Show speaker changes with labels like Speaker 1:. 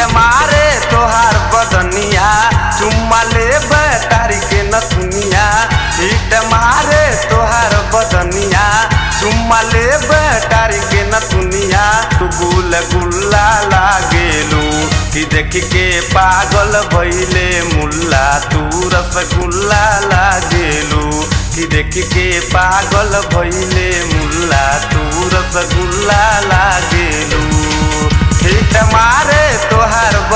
Speaker 1: मारे तोहार बदनिया चुम्मा ले तारी के नथुनिया हिट मारे तोहार बदनिया चुम्मा ले तारी के नथुनिया तू गुल गुल्ला लागेलू कि देख के पागल भइले मुल्ला तू रसगुल्ला लागेलू कि देख के पागल भइले मुल्ला तू रसगुल्ला लागेलू हिट मारे तोहार